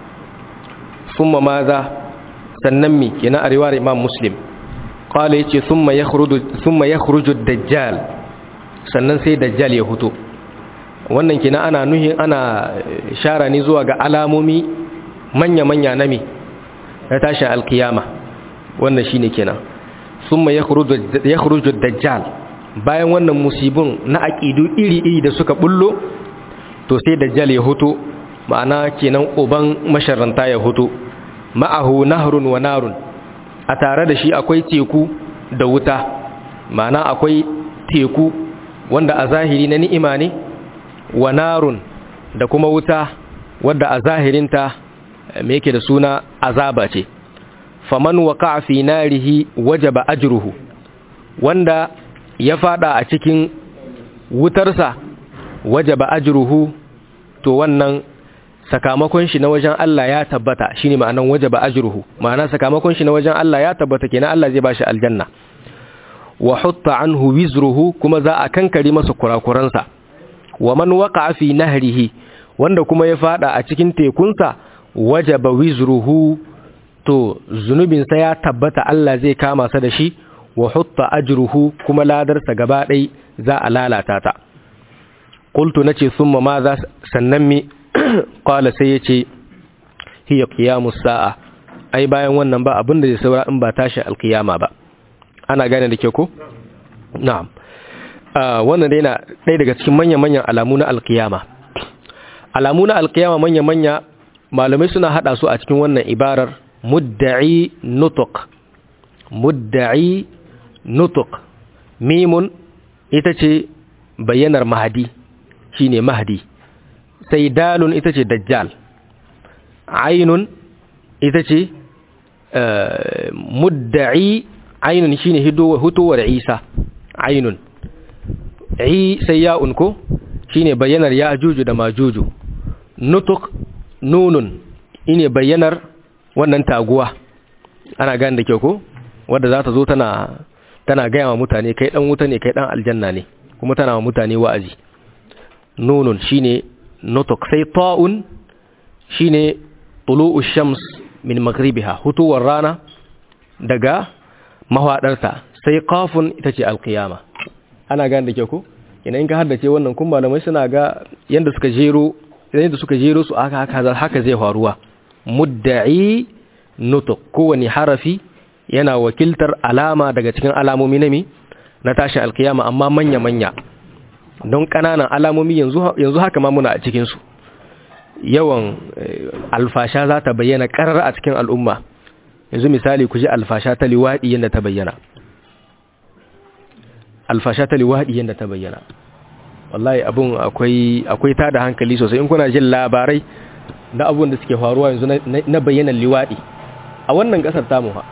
A: summa maza sannan mi kina a riwayar imam muslim qala yace thumma yakhruju thumma yakhruju ad-dajjal sannan sai dajjal ya huto wannan kina ana nuhi ana shara ne zuwa ga alamomi manya manya na mi na tashin alkiyama wannan shine kenan thumma yakhruju yakhruju ad-dajjal bayan wannan musibun na aqidu iri iri da suka bullo to sai dajjal ya huto ma'ana kenan uban masharranta ya huto ma'ahu nahrun wa narun a tare da shi akwai teku da wuta ma'ana akwai teku wanda a zahiri na ni'ima ne wa narun da kuma wuta wadda a zahirinta me yake da suna azaba ce faman waqa'a fi narihi wajaba ajruhu wanda ya fada a cikin wutarsa wajaba ajruhu to wannan sakamakon shi na wajen Allah ya tabbata shine ma'anan wajaba ajruhu ma'ana sakamakon shi na wajen Allah ya tabbata kenan Allah zai bashi aljanna wa hutta anhu wizruhu kuma za a kankare masa kurakuransa wa man waqa'a fi nahrihi wanda kuma ya fada a cikin tekunsa wajaba wizruhu to zunubin sa ya tabbata Allah zai kama sa da shi wa hutta ajruhu kuma ladarsa gaba ɗaya za a lalata ta qultu nace thumma ma za sannan mi qala sai yace hiya qiyamus sa'a ai bayan wannan ba abinda zai saura in ba tashi alqiyama ba ana gane da ke ko na'am wannan dai na ɗaya daga cikin manya-manyan alamu na alqiyama alamu na alqiyama manya-manya malamai suna hada su a cikin wannan ibarar mudda'i nutuq mudda'i nutuq mimun ita ce bayyanar mahadi shine mahdi sai dalun ita ce dajjal ainun ita ce mudda'i ainun shine hitowar isa ainun i sai ya'un ko shine bayyanar ya'juju da majuju nutuk nunun ine bayyanar wannan taguwa ana gane da kyau ko wadda za ta zo tana tana gaya wa mutane kai dan wuta ne kai dan aljanna ne kuma tana wa mutane wa'azi nunun shine nutuk sai ta'un shine tulu'u shams min maghribiha hutuwar rana daga mahwadarta sai qafun ita ce alqiyama ana gane da kyau ko ina in ka haddace wannan kun malamai suna ga yanda suka jero yanda suka jero su aka haka haka zai faruwa mudda'i nutuk kowani harafi yana wakiltar alama daga cikin alamomi na mi na tashi alkiyama amma manya-manya don ƙananan alamomi yanzu haka ma muna a cikinsu yawan alfasha za ta bayyana ƙarar a cikin al'umma yanzu misali ku ji alfasha ta liwaɗi yadda ta bayyana alfasha ta liwaɗi yadda ta bayyana wallahi abun akwai ta da hankali sosai in kuna jin labarai na abun da suke faruwa yanzu na bayyanan liwaɗi a wannan ƙasar tamu ha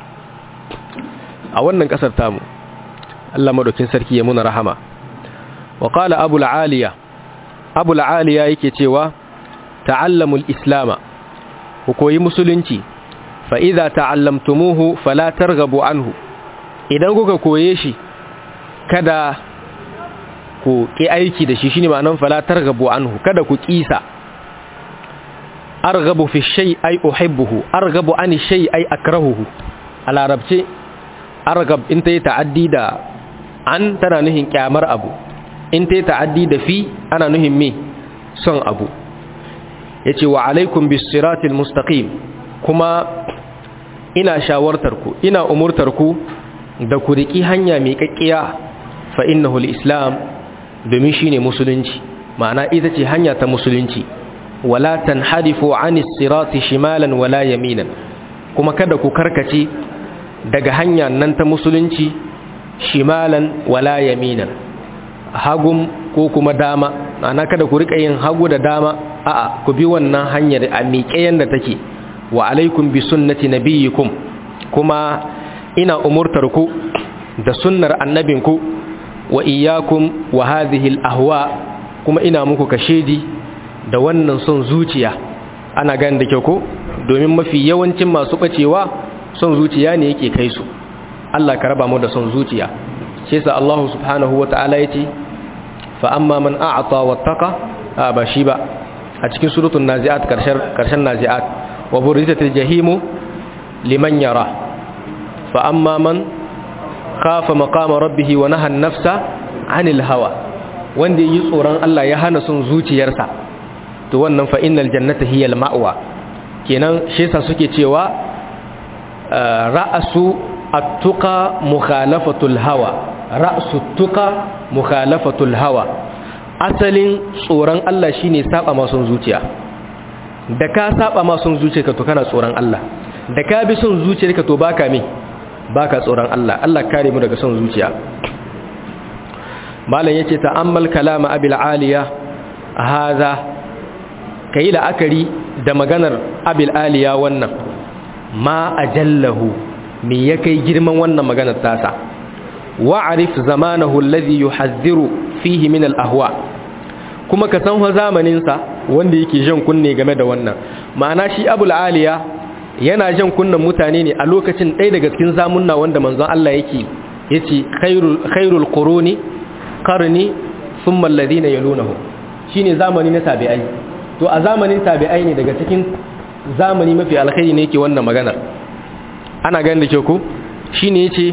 A: a wannan ƙasar tamu Allah madaukin sarki ya muna rahama wa qala abul aliya abul aliya yake cewa ta'allamul islama ku koyi musulunci fa idza ta'allamtumuhu fala targhabu anhu idan kuka koye shi kada ku ki aiki da shi shine ma'anar fala targhabu anhu kada ku kisa arghabu fi shay ay uhibbuhu arghabu an shay ay akrahuhu a larabce argab in ta yi ta'addi da an tana nuhin kyamar abu in ta yi ta'addi da fi ana nuhin me son abu ya ce wa alaikum bisiratil mustaqim kuma ina shawartarku ina umurtarku da ku riƙi hanya mai ƙaƙƙiya fa innahu islam domin shine musulunci ma'ana ita ce hanya ta musulunci wala tanharifu anis sirati shimalan wala yaminan kuma kada ku karkace daga hanya nan ta musulunci shimalan wala yaminan hagum ko kuma dama ana kada ku rika yin hagu da dama a'a ku bi wannan hanyar a miƙe yanda take wa alaikum bi sunnati nabiyikum kuma ina umurtar ku da sunnar annabinku wa iyyakum wa hadhihi al-ahwa kuma ina muku kashedi da wannan son zuciya ana ganin da kyau ko domin mafi yawancin masu bacewa son zuciya ne yake kai su Allah ka raba mu da son zuciya shi yasa Allah subhanahu wataala yace fa amma man a'ta wattaqa a ba shi ba a cikin suratul naziat karshen karshen naziat wa burizatil jahimu liman yara fa amma man khafa maqama rabbih wa naha an-nafsa 'anil hawa wanda yi tsoron Allah ya hana son zuciyarsa to wannan fa innal jannata hiya al-ma'wa kenan shi yasa suke cewa ra'asu attuqa mukhalafatul hawa ra'su tuqa mukhalafatul hawa asalin tsoron Allah shine saba ma son zuciya da ka saba ma son zuciyarka to kana tsoron Allah da ka bi son zuciyarka to baka me baka tsoron Allah Allah kare mu daga son zuciya malam yace ta'ammal kalama abil aliya hadha kai la'akari da maganar abil aliya wannan ma ajallahu me ya kai girman wannan maganar tasa wa'arif zamanahu alladhi yuhadhdhiru fihi min al-ahwa kuma ka san zamanin sa wanda yake jan kunne game da wannan ma'ana shi abul aliya yana jan kunnen mutane ne a lokacin ɗaya daga cikin zamunna wanda manzon Allah yake yace khairul khairul quruni qarni thumma alladhina yalunahu shine zamani na tabi'ai to a zamanin tabi'ai ne daga cikin zamani mafi alkhairi ne yake wannan maganar ana ganin da ke ku shine yace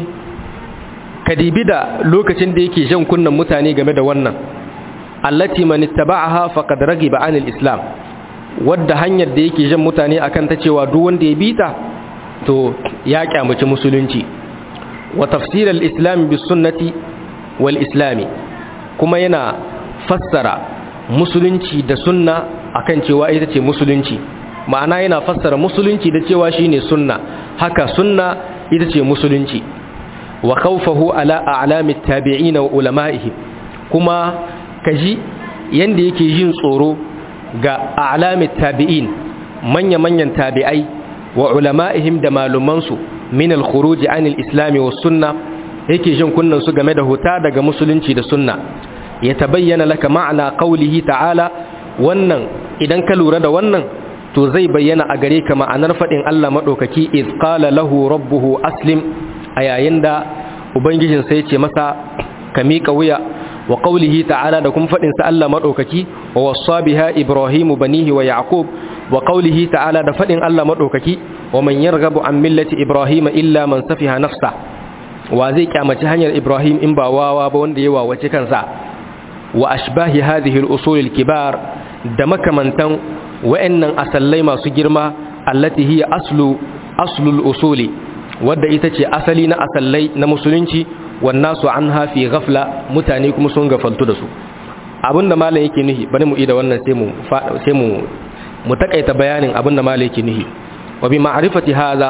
A: kadibi da lokacin da yake jan kunnan mutane game da wannan allati man ittaba'aha faqad ragiba 'anil islam wadda hanyar da yake jan mutane akan ta cewa duk wanda ya bita to ya kyamaci musulunci wa tafsir al-islam bis sunnati wal islami kuma yana fassara musulunci da sunna akan cewa ita ce musulunci ma'ana yana fassara musulunci da cewa shine sunna haka sunna ita ce musulunci wa khawfahu ala a'lamit tabi'ina wa ulama'ihim kuma kaji yanda yake yin tsoro ga a'lamit tabi'in manya manyan tabi'ai wa ulama'ihim da malumansu min al-khuruj 'an al-islam wa sunna yake jin kunnan su game da huta daga musulunci da sunna ya tabayyana laka ma'ana qawlihi ta'ala wannan idan ka lura da wannan to zai bayyana a gare ka ma'anar faɗin Allah maɗaukaki iz qala lahu rabbuhu aslim a yayin da ubangijin sai ce masa ka miƙa wuya wa qawlihi ta'ala da kuma faɗin sa Allah maɗaukaki wa wassa biha ibrahimu banihi wa yaqub wa qawlihi ta'ala da faɗin Allah maɗaukaki wa man yarghabu an millati ibrahima illa man safiha nafsa wa zai kyamaci hanyar ibrahim in ba wawa ba wanda ya wawace kansa wa ashbahi hadhihi al-usul al-kibar da makamantan wa'annan asallai masu girma allati hiya aslu aslul usuli wadda ita ce asali na asallai na musulunci wannan su an hafi ghafla mutane kuma sun gafaltu da su abinda malam yake nuhi bari mu ida wannan sai mu sai mu mu takaita bayanin abinda malam yake nuhi wa bi ma'rifati hadha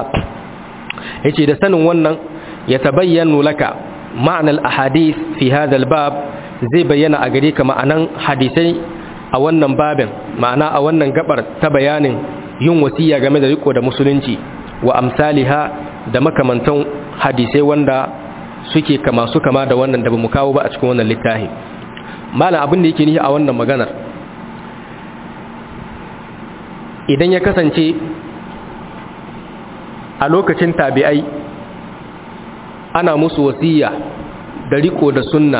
A: yace da sanin wannan ya tabayyanu laka ma'anar ahadith fi hadha al-bab zai bayyana a gare ka ma'anan hadisai a wannan babin ma'ana a wannan gabar ta bayanin yin wasiya game da riko da musulunci wa amsaliha da makamantan hadisai wanda suke kama su kama da wannan da bamu kawo ba a cikin wannan littafi malam abin da yake nihi a wannan maganar idan ya kasance a lokacin tabi'ai ana musu wasiya da riko da sunna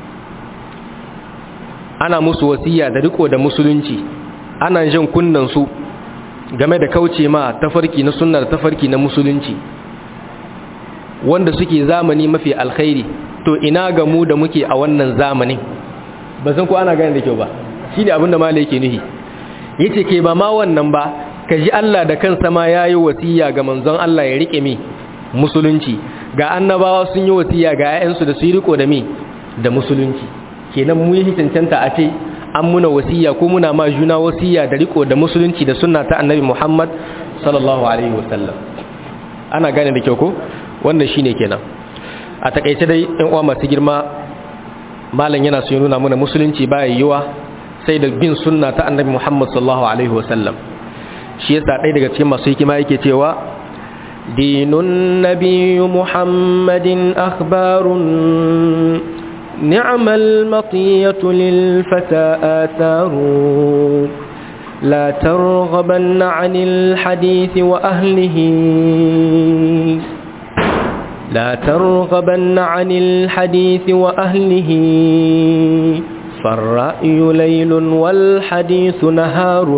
A: ana musu wasiya da riko da musulunci ana jin kunnan su game da kauce ma tafarki na sunna da tafarki na musulunci wanda suke zamani mafi alkhairi to ina ga mu da muke a wannan zamanin ba san ko ana gane da kyau ba shine abin da malai yake nuhi yace ke ba ma wannan ba kaji Allah da kansa ma yayi wasiya ga manzon Allah ya rike mi musulunci ga annabawa sun yi wasiya ga 'ya'yansu da su yi riko da mi da musulunci kenan mu yi cancanta a ce an muna wasiya ko muna ma juna wasiya da riko da musulunci da sunna ta annabi Muhammad sallallahu alaihi wasallam ana gane da kyau ko wannan shine kenan a takaice dai ɗan uwa masu girma malam yana so ya nuna mana musulunci baya yiwa sai da bin sunna ta annabi Muhammad sallallahu alaihi wasallam shi yasa ɗaya daga cikin masu hikima yake cewa دين النبي محمد أخبار نعم المطية للفتى آثار لا ترغبن عن الحديث وأهله لا ترغبن عن الحديث وأهله فالرأي ليل والحديث نهار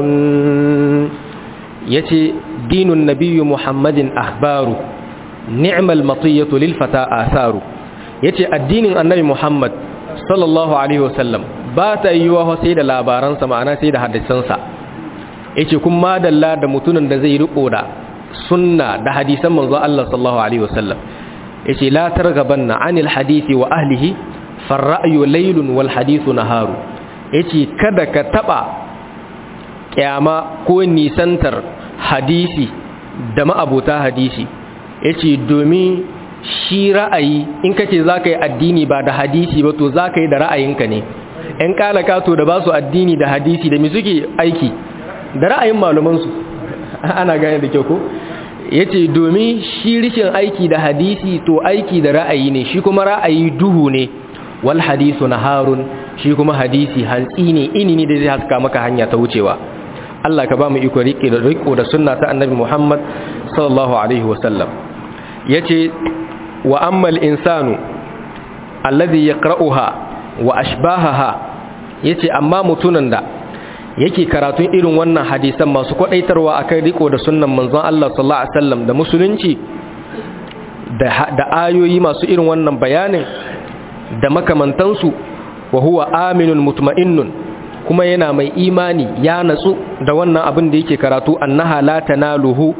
A: يتي دين النبي محمد أخبار نعم المطية للفتى آثار يتي الدين النبي محمد صلى الله عليه وسلم بات أيوه سيد لاباران سمعنا سيد حدثنسا yace kun ma dalla da mutumin da zai riko da sunna da hadisan manzo Allah sallallahu alaihi wasallam yace la targabanna anil hadisi wa ahlihi farra'yu laylun wal hadithu naharu yace kada ka taba kyama ko nisantar hadisi da ma'abuta hadisi yace domin shi ra'ayi in kace zaka yi addini ba da hadisi ba to zaka yi da ra'ayinka ne ɗan kalaka to da ba su addini da hadisi da mi suke aiki da ra'ayin malumansu ana gane da kyau ko yace domin shi rishin aiki da hadisi to aiki da ra'ayi ne shi kuma ra'ayi duhu ne wal hadisu naharun shi kuma hadisi hantsi ne ini ne da zai haska maka hanya ta wucewa Allah ka ba mu iko rike da riko da sunna ta annabi Muhammad sallallahu alaihi wasallam yace wa ammal insanu alladhi yaqra'uha wa ashbahaha yace amma mutunan da yake karatun irin wannan hadisan masu kwadaitarwa akan riko da sunnan manzon Allah sallallahu alaihi wasallam da musulunci da ayoyi masu irin wannan bayanin da makamantansu wa huwa aminun mutma'innun kuma yana mai imani ya natsu da wannan abin da yake karatu annaha la tanaluhu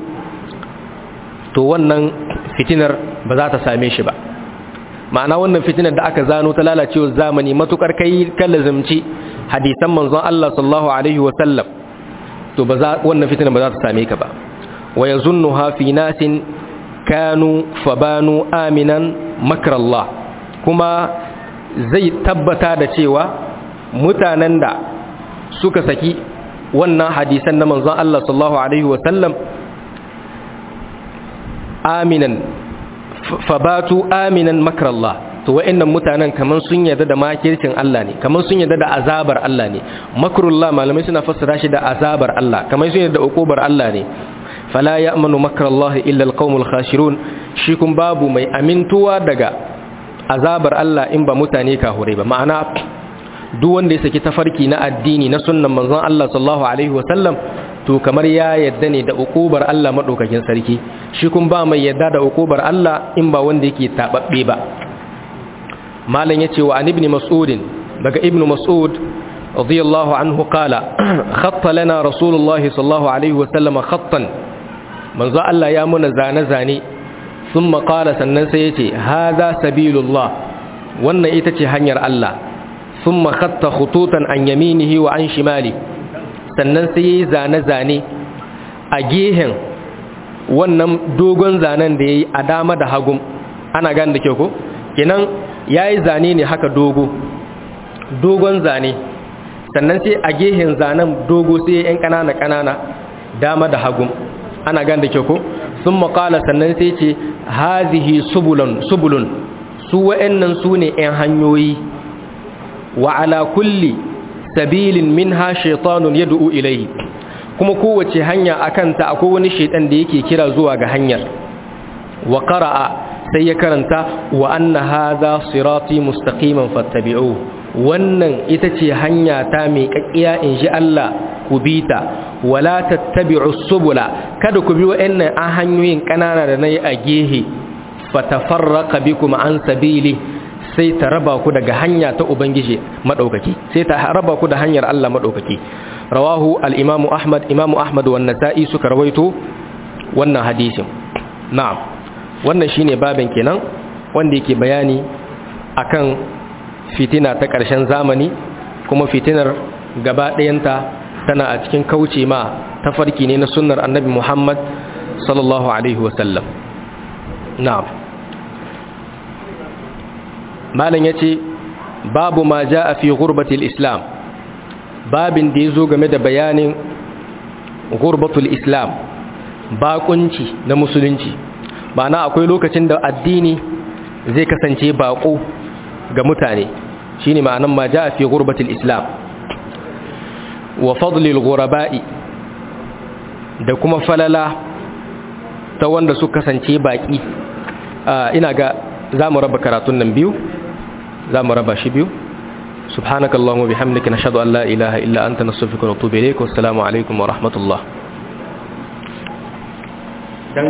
A: to wannan fitinar ba za ta same shi ba ma'ana wannan fitinar da aka zano ta lalacewar zamani matukar kai kallazumci hadisan manzon Allah sallallahu alaihi wa sallam to ba za wannan fitinar ba za ta same ka ba wa yazunnuha fi nasin kanu fabanu aminan makrallah kuma zai tabbata da cewa mutanen da suka saki wannan hadisan na manzon Allah sallallahu alaihi wa sallam aminan fabatu aminan makrallah to wa'annan mutanen kaman sun yarda da makircin Allah ne kaman sun yarda da azabar Allah ne makrullah malamai suna fassara shi da azabar Allah kaman sun yarda da ukubar Allah ne fala ya'manu makrallah illa alqaumul khashirun shi kun babu mai amintuwa daga azabar Allah in ba mutane kahure ba ma'ana duk wanda ya saki tafarki na addini na sunnan manzon Allah sallallahu alaihi wasallam to kamar ya yadda ne da ukubar Allah madaukakin sarki shi kun ba mai yadda da ukubar Allah in ba wanda yake tababbe ba malam yace wa an ibn mas'ud daga ibn mas'ud radiyallahu anhu qala khatta lana rasulullahi sallallahu alaihi wasallam khattan manzo Allah ya muna zane zane thumma qala sannan sai yace hadha sabilullah wannan ita ce hanyar Allah thumma khatta khututan an yaminihi wa an shimali sannan sai yayi zane zane a gehen wannan dogon zanen da yayi a dama da hagun ana gane da kyau ko kenan yayi zane ne haka dogo dogon zane sannan sai a gehen zanen dogo sai yan kanana kanana dama da hagun ana gane da kyau ko sun makala sannan sai ce hazihi subulun subulun su wa'annan su ne 'yan hanyoyi wa ala kulli sabilin minha shaitanun yad'u ilayhi kuma kowace hanya akan ta akwai wani shaitan da yake kira zuwa ga hanyar wa qara'a sai ya karanta wa anna hadha sirati mustaqiman fattabi'u wannan ita ce hanya ta mai kakkiya in ji Allah ku bi ta wala tattabi'u subula kada ku bi wa'annan an hanyoyin kanana da nayi a gehe fatafarraqa bikum an sabili sai ta raba ku daga hanya ta ubangiji madaukaki sai ta raba ku da hanyar Allah madaukaki rawahu al-imamu ahmad imamu ahmad wa an-nasa'i suka rawaito wannan hadisin na'am wannan shine babin kenan wanda yake bayani akan fitina ta ƙarshen zamani kuma fitinar gaba ɗayanta tana a cikin kauce ma tafarki ne na sunnar annabi Muhammad sallallahu alaihi wasallam na'am malam yace babu ma jaa fi ghurbatil islam babin da yazo game da bayanin ghurbatul islam baƙunci na musulunci ma'ana akwai lokacin da addini zai kasance baƙo ga mutane shine ma'anan ma jaa fi ghurbatil islam wa fadlil ghuraba'i da kuma falala ta wanda su kasance baki ina ga zamu raba karatun nan biyu zamu raba shi biyu subhanakallahumma bihamdika nashhadu an la ilaha illa anta nastaghfiruka wa natubu ilayk wassalamu alaikum wa rahmatullah